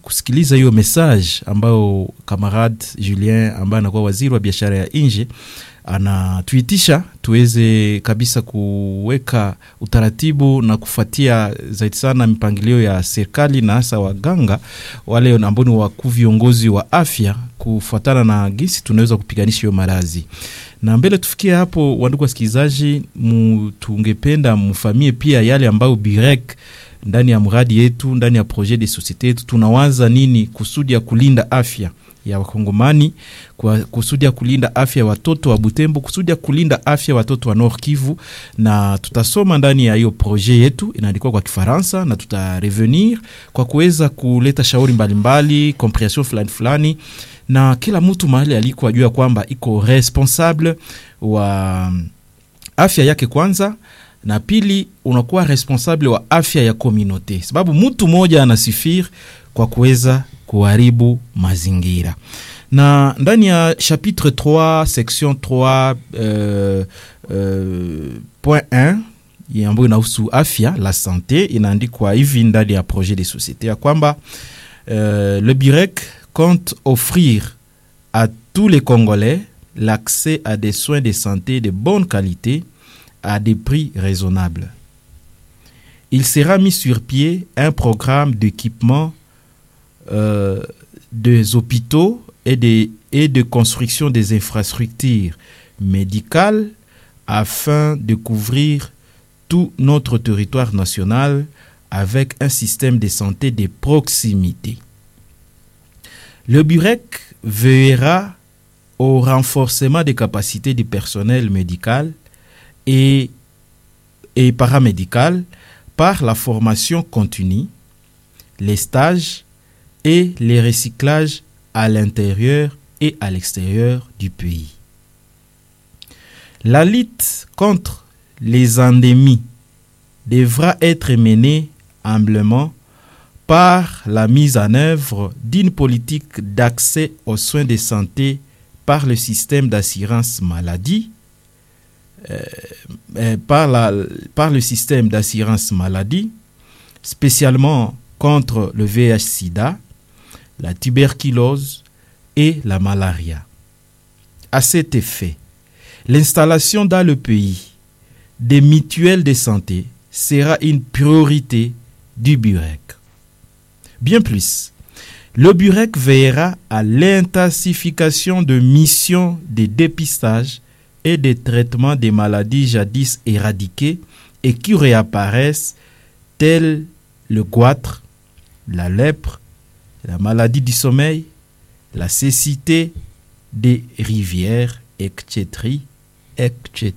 kusikiliza hiyo message ambayo kamarad Julien ambaye anakuwa waziri wa biashara ya nje anatuitisha tuweze kabisa kuweka utaratibu na kufuatia zaidi sana mipangilio ya serikali na hasa waganga wale ambao ni wakuu viongozi wa afya kufuatana na gisi tunaweza kupiganisha hiyo maradhi. Na mbele tufikie hapo, wandugu wasikilizaji, tungependa mfamie pia yale ambayo Birek ndani ya mradi yetu ndani ya projet de societe yetu tunawaza nini kusudi ya kulinda afya ya Wakongomani, kwa kusudi ya kulinda afya ya watoto wa Butembo, kusudi ya kulinda afya ya watoto wa Nord Kivu, na tutasoma ndani ya hiyo projet yetu inaandikwa kwa Kifaransa, na tutarevenir kwa kuweza kuleta shauri mbalimbali, comprehension fulani fulani, na kila mtu mahali alikuwa ajua kwamba iko responsable wa afya yake kwanza na pili unakuwa responsable wa afya ya komunote, sababu mtu mmoja anasifiri kwa kuweza kuharibu mazingira. Na ndani ya chapitre 3 section 3 euh, euh, point 1 ambayo inahusu afya la sante, inaandikwa hivi ndani ya projet de société ya kwamba euh, le BIREC compte offrir à tous les Congolais l'accès à des soins de santé de bonne qualité à des prix raisonnables. Il sera mis sur pied un programme d'équipement euh, des hôpitaux et de, et de construction des infrastructures médicales afin de couvrir tout notre territoire national avec un système de santé de proximité. Le BUREC veillera au renforcement des capacités du personnel médical et, et paramédical par la formation continue, les stages et les recyclages à l'intérieur et à l'extérieur du pays. La lutte contre les endémies devra être menée humblement par la mise en œuvre d'une politique d'accès aux soins de santé par le système d'assurance maladie, euh, euh, par, la, par le système d'assurance maladie, spécialement contre le VIH-Sida, la tuberculose et la malaria. À cet effet, l'installation dans le pays des mutuelles de santé sera une priorité du BUREC. Bien plus, le BUREC veillera à l'intensification de missions de dépistage et de traitement des maladies jadis éradiquées et qui réapparaissent telles le goitre, la lèpre, la maladie du sommeil, la cécité des rivières, etc., etc.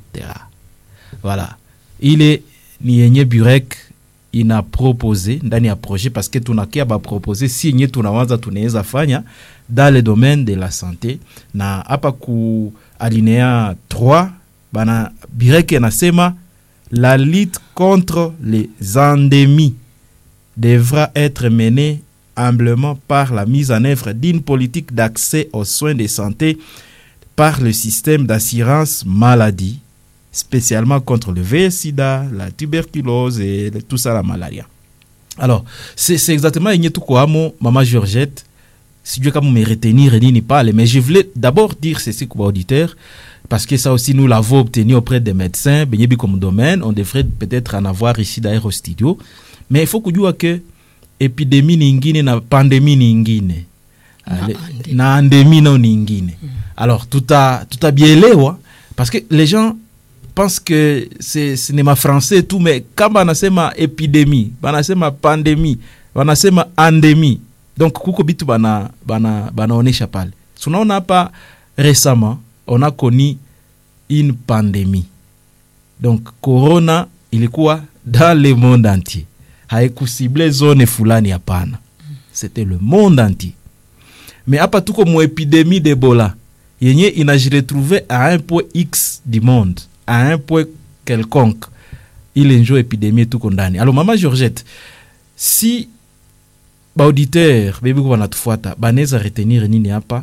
Voilà. Il est nienye Burek ina propose ndani ya projet parce que tunakia ba propose si yenye tunawaza tunaweza fanya dans le domaine de la santé, na hapa ku alinea 3 bana Burek anasema la lutte contre les endémies devra être menée humblement par la mise en œuvre d'une politique d'accès aux soins de santé par le système d'assurance maladie, spécialement contre le VIH-Sida, la tuberculose et tout ça, la malaria. Alors, c'est exactement ce que Maman Georgette, si Dieu comme me retenir et ni parle, mais je voulais d'abord dire ceci comme auditeur, parce que ça aussi nous l'avons obtenu auprès des médecins, bien comme domaine, on devrait peut-être en avoir ici d'ailleurs au studio, mais il faut que dire que epidemi ningine na pandemi ningine na, na andemi nao ningine mm. alors tuta tutabielewa parce que les gens pensent que c'est cinéma français tout mais kama banasema epidemi banasema pandemi banasema andemi donc kuko bitu bana bana banaonesha pale tunaona hapa récemment on a connu une pandémie donc corona ilikuwa dans le monde entier haikusible zone fulani hapana c'était le monde entier mais hapa tuko mu epidemie d'ebola yenye inajiretrouve à un point x du monde à un point quelconque ile njo epidemie tuko ndani alors mama georgette si baauditeur bebiko banatufuata banaweza retenir nini hapa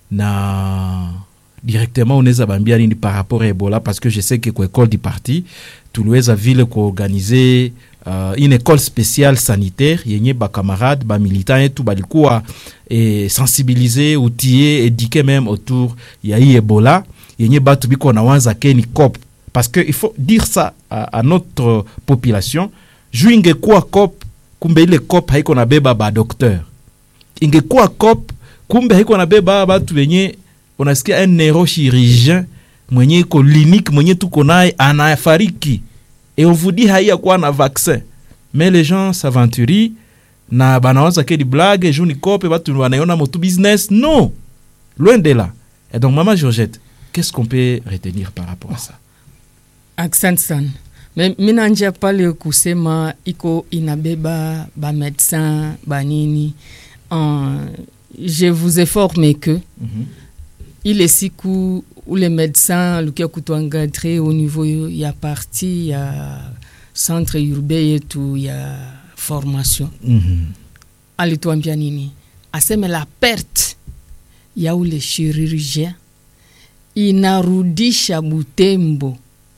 na directement unaweza bambia nini par rapport à ebola parce que je sais que kwa école du parti tuliweza vile kuorganize uh, une école spéciale sanitaire yenye bakamarade bamilitant yetu balikuwa eh, sensibilize utie éduqué même autour ya hii ebola yenye batu biko nawanza keni cop parce que il faut dire ça à, à notre population juu ingekuwa cop kumbe ile cop haiko nabeba badokteur ingekuwa cop kumbe haiko nabeba batu wenye unasikia un neurochirurgien mwenye iko clinique mwenye tuko naye anafariki et on vous dit haiya kuwa na vaccin mais les gens s'aventurient na banawaza ke di blague juu ni kope batu wanaiona motu business non loin de là et donc mama georgette qu'est-ce qu'on peut retenir par rapport à ça Asante sana. Me- Mina njia pale kusema iko inabeba ba médecin banini. Uh, je vous informe que Mhm. ile siku ule médecin lukia kutuangadre au niveau ya parti ya centre urbain yetu ya formation Mhm. alituambia nini? Aseme la perte ya ule chirurgien inarudisha Butembo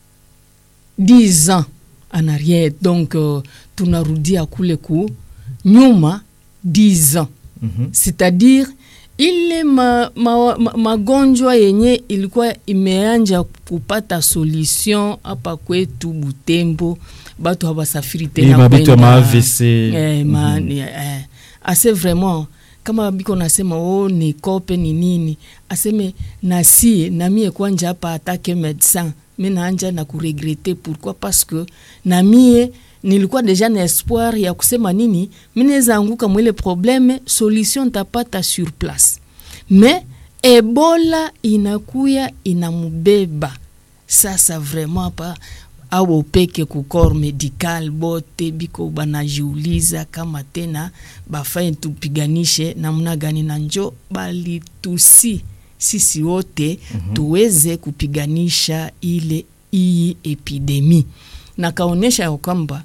10 ans en arrière, donc uh, tunarudia kule ku nyuma 10 ans Mhm. c'est-à-dire ile ma, ma, ma, magonjwa yenye ilikuwa imeanja kupata solution hapa kwetu Butembo, batu hawasafiri Hii tena mabitu ya kwenda- ma-AVC. eh, ma, Mhm. ni- eh, ase vraiment kama biko nasema oh, ni kope ni nini, aseme nasie namie kwanja hapa atake medecin mi naanja na kuregrete pourquoi parce que namie nilikuwa deja na espoir ya kusema nini mi naweza anguka mwile probleme solution ntapata sur place me ebola inakuya inamubeba sasa vraiment hapa au peke ku corps medical bote biko banajiuliza kama tena bafanye tupiganishe namna gani, na njo balitusi sisi wote mm -hmm. tuweze kupiganisha ile hii epidemi, na kaonyesha ya kwamba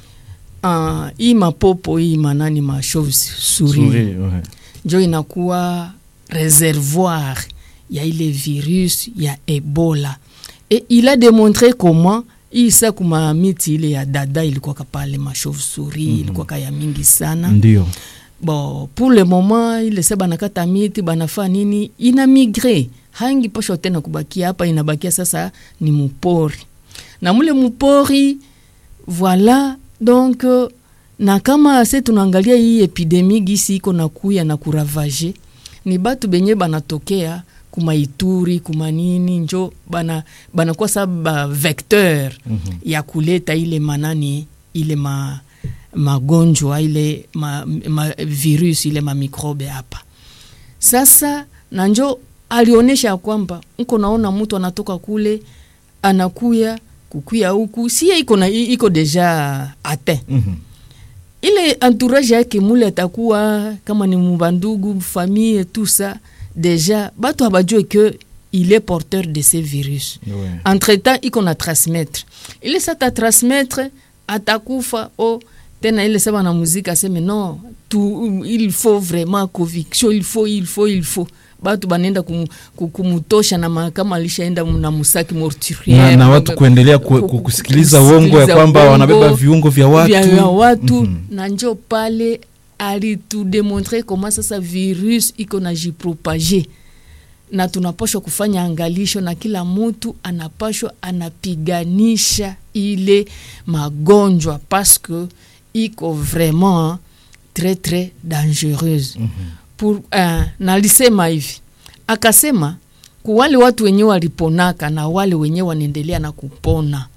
uh, hii mapopo hii manani ma chauve souris Souris, ouais. njo inakuwa reservoir ya ile virus ya ebola et il a démontré comment isa kuma miti ile ya dada ilikuwaka pale machauve souris mm -hmm. ilikuwaka ya mingi sana ndio bon pour le moment ile se banakata miti banafaa nini ina migre hangi posho tena kubakia hapa inabakia sasa ni mupori na mule mupori voilà donc euh, na kama se tunaangalia hii epidemi gisi iko na kuya na kuravage ni batu benye banatokea kumaituri kumanini njo bana banakuwa sa ba vecteur Mhm. ya kuleta ile manani ile ma magonjwa ile ma, ma virus ile mamikrobe hapa sasa na njo alionyesha ya kwamba nko naona mtu anatoka kule anakuya kukuya huku sie iko na iko deja atin Mhm. ile entourage yake mule atakuwa kama ni mubandugu famille tout ça deja batu habajue que il est porteur de ces virus Ouais. entre temps iko na transmettre ile sata transmettre atakufa o tena ile sema na muziki aseme non tu, il faut vraiment conviction il faut il faut il faut batu banenda kum, kum- kumutosha na ma- kama alishaenda mu- na musaki mortuaire na, na watu kuendelea ku, ku, kusikiliza uongo ya kwamba uongo wanabeba viungo vya watu, vya vya watu Mhm. na njo pale alitudemontre koma sasa virus iko na jipropage na tunapashwa kufanya angalisho na kila mtu anapashwa anapiganisha ile magonjwa parce que iko vraiment très très dangereuse Mhm. pour uh, nalisema hivi akasema kuwale watu wenyewe waliponaka na wale wenyewe wanaendelea na kupona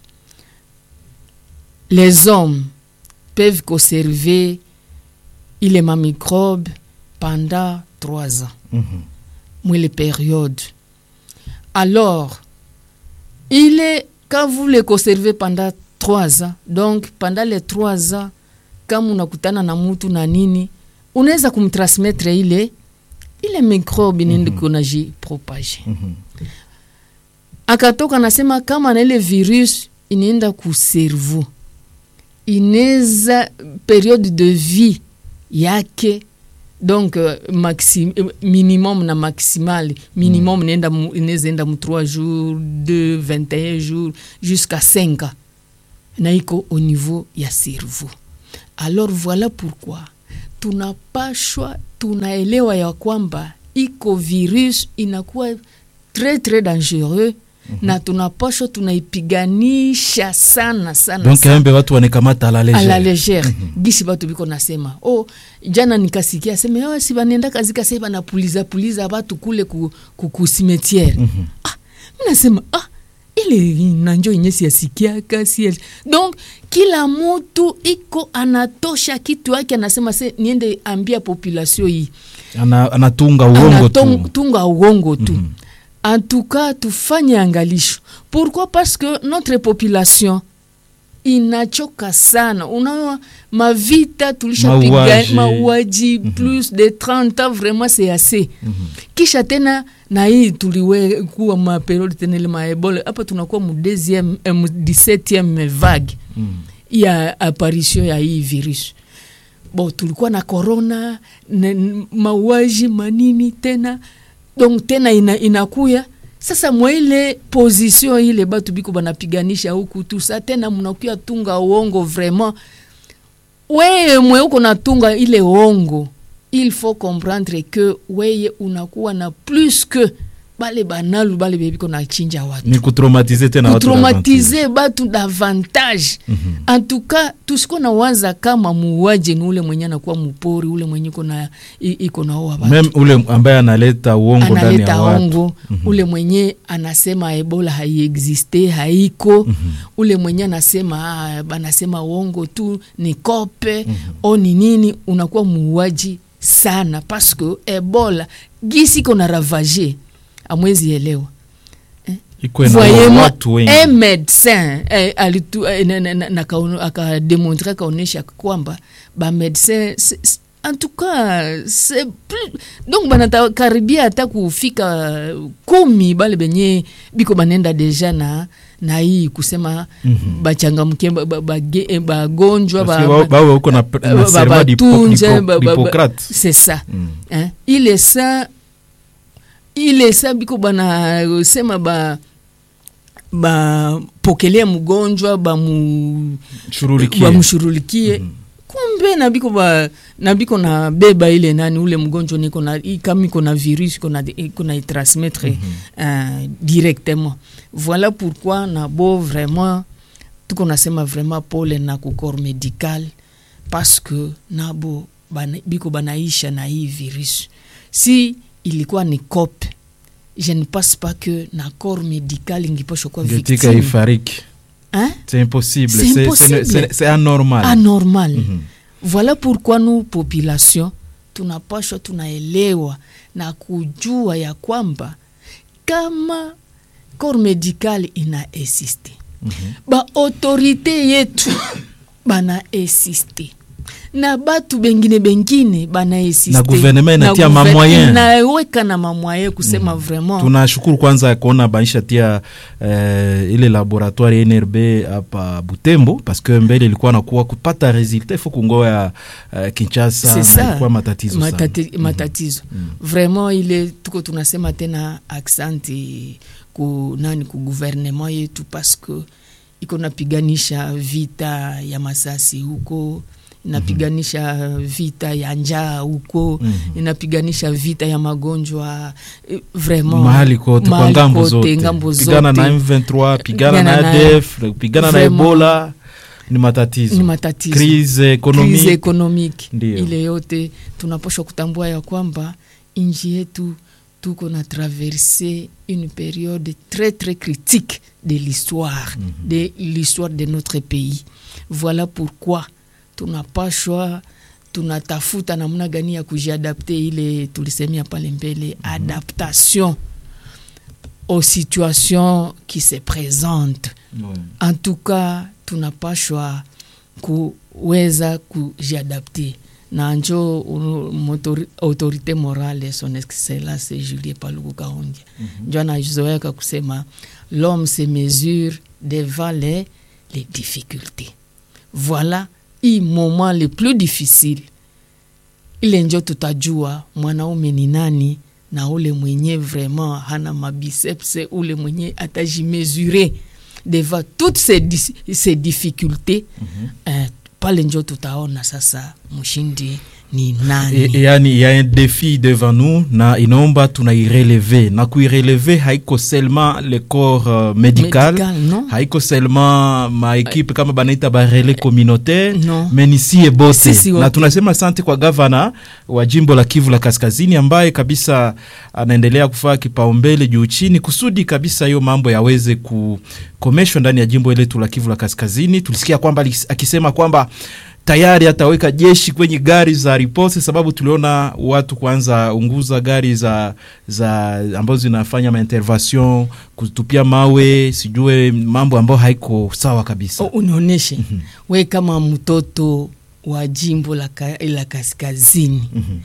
les hommes peuvent conserver ile mamicrobe pendant trois ans Mhm. mwile période alors il est quand vous le conservez pendant trois ans donc pendant les trois ans kama unakutana na mutu na nini unaweza kumtransmettre ile ile microbe nende Mhm. kunaji propage Mhm. akatoka nasema kama na ile virus inaenda ku cerveau inaweza periode de vie yake donc uh, maxi, eh, minimum na maximal minimum inaenda mu- inaweza enda mu 3 jours 2 21 jours jusqu'à 5 ans na iko au niveau ya cerveau alors voilà pourquoi tunapashwa tunaelewa ya kwamba iko virus inakuwa très très dangereux mm -hmm. na tunapashwa tunaipiganisha sana sana donc sana embe watu wanakamata à la à la légère légère mm-hmm. gisi batu biko nasema oh, jana nikasikia seme oh, si banenda kazi kase banapuliza puliza batu kule ku, ku, ku cimetière mm-hmm. ah, mi nasema ah, ile nanjo yenye siyasikiaka si donc kila mutu iko anatosha kitu yake anasema se niende ambia population hii Ana, anatunga uongo Anatung- tu tunga uongo tu en tout cas tufanye angalisho pourquoi parce que notre population inachoka sana unaona mavita tulishapiga Mauaji. mauaji plus de 30 ans vraiment c'est assez kisha tena na hii tuliwe kuwa maperiode tena ile maebola hapa tunakuwa mu deuxième eh, mu 17e vague ya apparition ya hii virus bon tulikuwa na corona na, n- mauaji manini tena donc tena ina, inakuya sasa mwa ile position ile batu biko banapiganisha huku tu sa tena mnakuya tunga uongo vraiment weye mwe uko natunga ile uongo il faut comprendre que weye unakuwa na plus que bale banalu bale bebiko nachinja watu ni kutraumatize tena watu davantage. kutraumatize batu davantage mm-hmm. antuka tusiko na waza kama muuaji ni ule mwenye anakuwa mupori ule mwenye iko na i- iko naoa batu meme ule ambaye analeta uongo ndani ya analeta watu ongo mm-hmm. ule mwenye anasema ebola haiexiste haiko mm-hmm. ule mwenye anasema ah, banasema uongo tu ni kope mm-hmm. o ni nini unakuwa muuaji sana paske ebola gisi iko na ravage amwezi elewa iko na voyez-moi watu wengi un médecin eh, alitu, eh, na- na- na- na- akaon- akademontre akaonyesha kwamba bamédecin en tout cas c'est plus donc banatakaribia hata kufika kumi bale benye biko banenda deja na na hii kusema mm-hmm. bachangamkie bagonjwa ba, ba, eh, bagonjwa, Parce que ba- wao- wao wako na na ba- serment d'Hippo- batunze, d'Hippo- ba- ba- ba- d'Hippocrate c'est ça Mm. hein? ile sa ile sa biko banasema ba bapokelea mgonjwa bamu Shughulikie. bamshurulikie mm-hmm. kumbe na biko ba na biko na beba ile nani ule mgonjwa niko na i- kama iko na virus iko na iko na itransmettre mm-hmm. uh, directement voilà pourquoi na bo vraiment tuko nasema vraiment pole na ku corps médical parce que nabo bana, biko banaisha na hii virus si ilikuwa ni cope je ne pense pas que na corps médical ingipasha kuwa Ngetika victime ifariki hein? c'est impossible C'est c'est impossible. c'est- c'est- c'est anormal anormal Mhm. voilà pourquoi nous population tunapashwa tunaelewa na kujua ya kwamba kama corps médical ina existe Mhm. baautorité yetu bana existe na batu bengine bengine bana existe Na gouvernement inatia Na gouver- mamoyen. inaweka na mamoyen kusema vraiment tunashukuru kwanza kuona baisha tia eh, ile laboratoire nrb hapa butembo parce que mbele ilikuwa nakuwa kupata resultat ifo kungoya eh, kinshasa C'est na ça. ilikuwa matatizo sana. Matati, matatizo vraiment ile tuko tunasema tena aksanti ku nani ku gouvernement yetu parce que iko napiganisha vita ya masasi huko inapiganisha vita ya njaa huko Mhm. inapiganisha vita ya magonjwa eh, vraiment mahali kote kwa mahali ngambo kote, zote ngambo pigana na zote. M23 pigana Pigana na na- ADF pigana na Vraiment. Ebola ni matatizo ni matatizo crise économique crise économique Ndio. ile yote tunapaswa kutambua ya kwamba nchi yetu tuko na traverse une période très très critique de l'histoire de l'histoire de notre pays voilà pourquoi tunapashwa tunatafuta namna gani ya kujiadapte ile tulisemia pale mbele adaptation aux situations qui se présentent Ouais. en tout cas tunapashwa kuweza kujiadapte na njo unu- motori- autorité morale son excellence julie paluku kahongia mm-hmm. njo anazoeka kusema l'homme se mesure devant les, les difficultés voilà i moment le plus difficile ile njo tutajua mwanaume ni nani na ule mwenye vraiment hana mabicepse ule mwenye atajimesure devant toutes ces, dis- ces difficultés eh, pale njo tutaona sasa mshindi ni nani E, e, yani il y a un défi devant nous na inaomba tunaireleve na kuireleve haiko seulement le corps uh, médical, Médical, non? haiko seulement maekipe kama banaita barele communautaire Non. me ni sie bote Sisi wote. na tunasema asante kwa gavana wa jimbo la Kivu la Kaskazini ambaye kabisa anaendelea kufaa kipaumbele juu chini kusudi kabisa hiyo mambo yaweze kukomeshwa ndani ya jimbo letu la Kivu la Kaskazini. Tulisikia kwamba alis- akisema kwamba tayari ataweka jeshi kwenye gari za riposte, sababu tuliona watu kwanza unguza gari za, za ambazo zinafanya maintervention kutupia mawe, sijue mambo ambayo haiko sawa kabisa. O, unionyeshe we kama mtoto wa jimbo la, ka, la kaskazini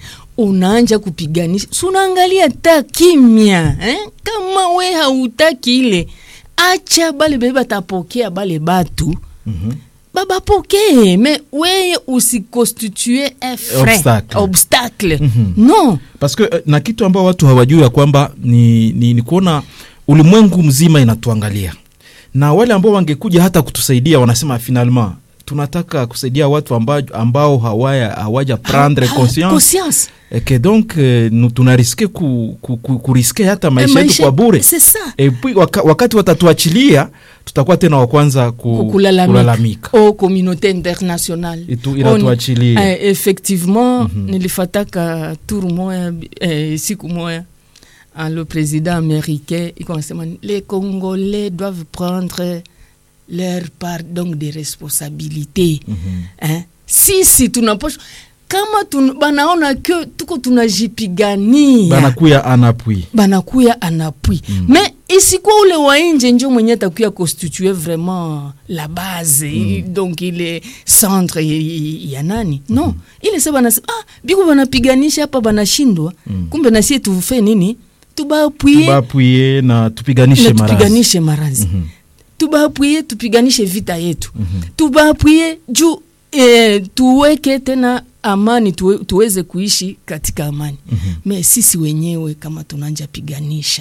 unaanja kupiganisha si unaangalia ta kimya eh? kama we hautaki ile acha bale bebe batapokea bale batu Mhm. babapokee me weye usiconstitue un frein Obstacle. obstacle Mhm. non parce que eh, na kitu ambao watu hawajui ya kwamba ni, ni, ni kuona ulimwengu mzima inatuangalia na wale ambao wangekuja hata kutusaidia wanasema finalement tunataka kusaidia watu ambao, ambao hawaya hawaja prendre Ah, ah, conscience conscience et que donc eh, nu- tunariske ku, ku, ku, kuriske hata Eh, maisha yetu kwa bure c'est ça et puis waka, wakati watatuachilia tutakuwa tena wa kwanza ku, kulalamika kulalamika au communauté internationale Itu- inatuachilia. On- eh, effectivement nilifataka tour moya eh, siku moya ah, le président américain iko anasema les congolais doivent prendre leur part donc de responsabilité hein? sisi tunapasha kama tun, banaona ke tuko tunajipigania banakuya anapui banakuya anapui mm. me isikuwa ule wa nje njo mwenye atakuya constitue vraiment la base mm. donc ile centre y- y- ya nani no ile sa banasema ah, biko banapiganisha hapa banashindwa mm. kumbe nasie tufe nini tubaapwie tubapuye na tupiganishe na marazi tupiganishe marazi mm-hmm. tubaapwie tupiganishe vita yetu mm-hmm. tubaapwie juu e, tuweke tena amani tuwe, tuweze kuishi katika amani mm-hmm. me sisi wenyewe kama tunanja piganisha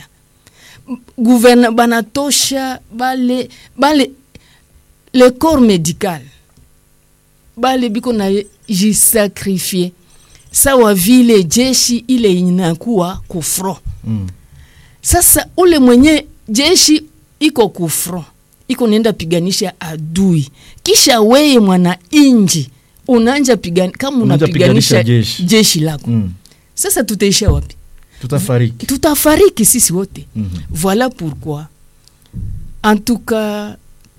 M- guverna banatosha bale bale le corps médical bale biko na jisakrifie sawa vile jeshi ile inakuwa kufro mm. sasa ule mwenye jeshi iko kufro iko nenda piganisha adui kisha weye mwana inji unaanja pigani, kama Unaanja unapiganisha piganisha jeshi. jeshi. lako Mm. sasa tutaisha wapi tutafariki tutafariki sisi wote Mhm. voilà pourquoi en tout cas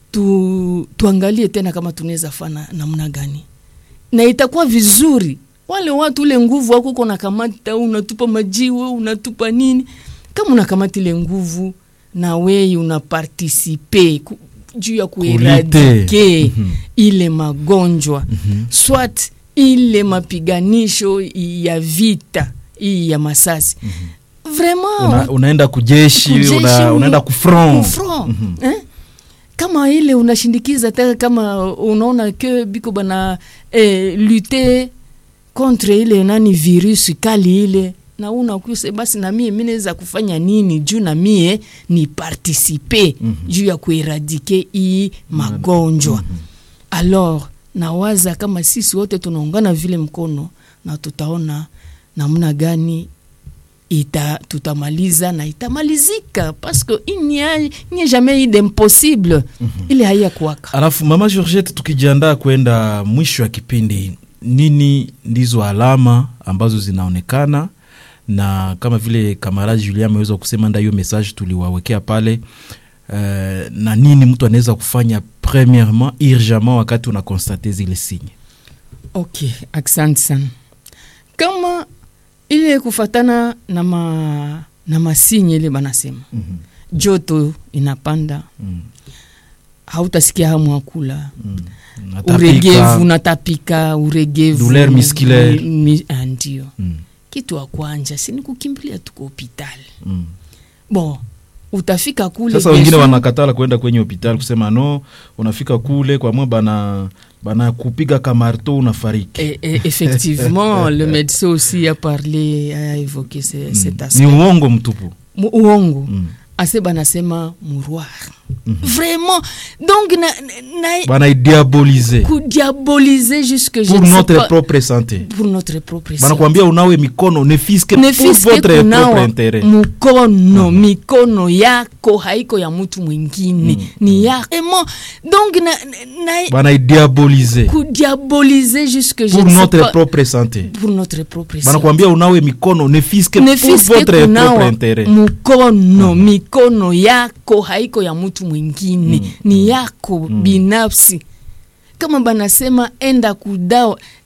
tu, tuangalie tena kama tunaweza fana namna gani na itakuwa vizuri wale watu ule nguvu wako uko nakamata unatupa majiwe unatupa nini kama unakamata ile nguvu na wei unapartisipe ku- juu ya kueradike Mhm. ile magonjwa swat ile mapiganisho ya vita hii ya masasi vraiment una, unaenda kujeshi, kujeshi una, u- unaenda kufront kufront, eh? kama ile unashindikiza tena kama unaona ke biko bana eh, lute contre ile nani virus kali ile na unakuse basi na mie mi naweza kufanya nini juu na mie ni participe mm -hmm. juu ya kueradike hii magonjwa mm -hmm. alors nawaza kama sisi wote tunaungana vile mkono na tutaona namna gani ita tutamaliza na itamalizika parce que il n'y a, il n'y a jamais eu d'impossible mm -hmm. ile haiya kuwaka alafu mama georgette tukijiandaa kwenda mwisho wa kipindi nini ndizo alama ambazo zinaonekana na kama vile kamaradi julia ameweza kusema nda hiyo message tuliwawekea pale uh, na nini mtu anaweza kufanya premièrement urgemment wakati una constate zile signe ok asante sana kama ile kufatana na ma, na masinye ile banasema mm -hmm. joto inapanda mm. hautasikia hamu ya kula mm. uregevu unatapika uregevu Douleur musculaire. mi, mi, ah, ndio mm. kitu wa kwanja si ni kukimbilia tuko hopitali mm. bon utafika kule sasa wengine kesho- wanakatala kwenda kwenye hospitali kusema no unafika kule kwa mwa bana bana kupiga kamarto unafariki Et, et effectivement, le médecin aussi a parlé, a évoqué ce, cet ni aspect. uongo mtupu Mu- Uongo. mm. Ase banasema mouroir. vraiment donc na, na, banaidiabolize kudiabolize jusque je pour ne sais notre pas- propre santé pour notre propre santé. banakwambia unawe mikono ne fiske ne pour fiske votre propre kunawa interet mkono mikono yako haiko ya mtu mwingine ni yako Emo, donc na, na, banaidiabolize kudiabolize jusque je pour ne sais notre pas- propre santé pour notre propre santé. banakwambia unawe mikono ne fiske ne pour fiske votre propre kunawa interet mkono mikono yako haiko ya mtu mwingine ni yako binafsi kama banasema enda kudawa